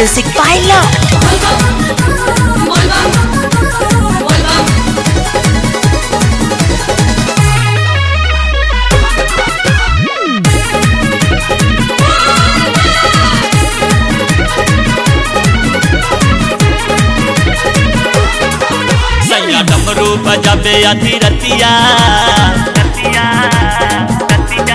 Music Pilot. सैया डमरू बजाबे अधी रतिया रतिया रतिया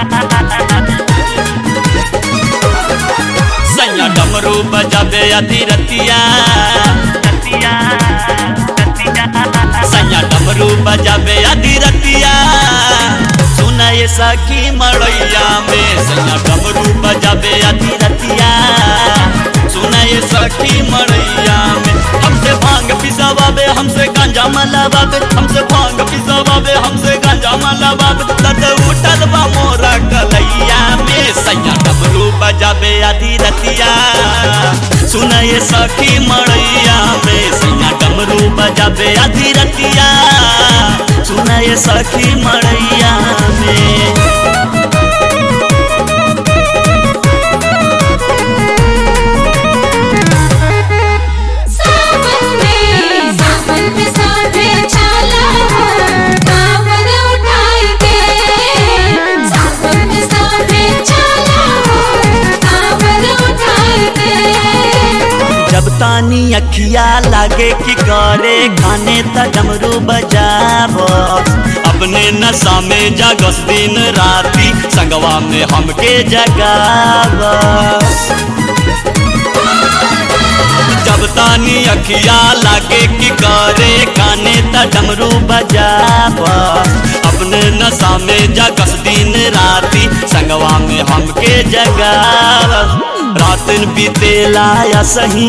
सैया डमरू बजाबे अधी रतिया रतिया रतिया सैया डमरू बजाबे अधी रतिया सुना ये सखी मड़ैया में सैया डमरू बजाबे अधी रतिया सुना ये सखी मड़ैया में हमसे भांग पिसावाबे हमसे गांजा मलावाबे हमसे भांग पिसावाबे हमसे गांजा मलावाबे दर्द उठल बा मोरा कलैया में सैया डमरू बजाबे आधी रतिया सुना ये सखी मड़ैया में सैया डमरू बजाबे आधी रतिया सुना ये सखी मड़ैया में सावन में सावन में साथे चला कांवर उठाई के सावन में साथे चला कांवर उठाई के जब तानी अखिया लागे कि करे खाने त डमरू बजाब अपने नशा में जागस दिन राती संगवा में हमके जगाब जब तानी अखिया लागे कि करे काने त डमरू बजाब अपने नशा में जागस दिन राती संगवा में हमके जगाब रातन बीतेला या सही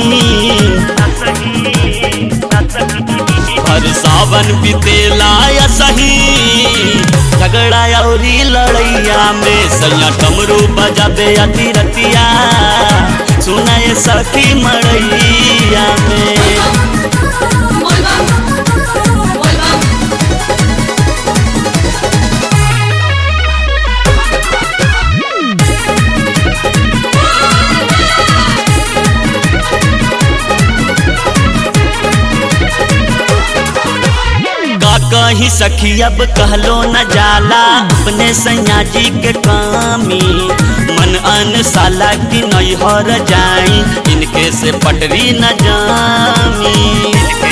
हर सावन बीतेला या सही झगड़ा औरी लड़ैया में सैया डमरू बजाबे अति रतिया सुनाए सखी मड़ैया में का कहीं सखी अब कहलो न जाला अपने सैया जी के कामी मन अन साला की नैहर जाई इनके से पटरी न जामी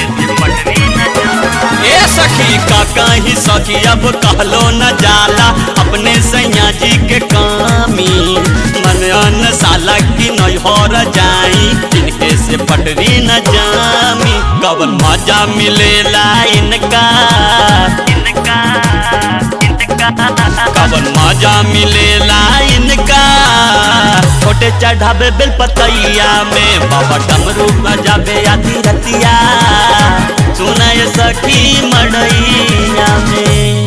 ए सखी का कहीं सखी अब कहलो न जाला अपने सैया जी के कामी मन अन साला की नैहर जाई इनके से पटरी न जामी कवन मजा मिलेला इनका इनका इनका कवन मजा मिलेला इनका छोटे चढ़ावे बेल पतैया में बाबा डमरू बजाबे आधी रतिया सुनाए सखी मड़ैया में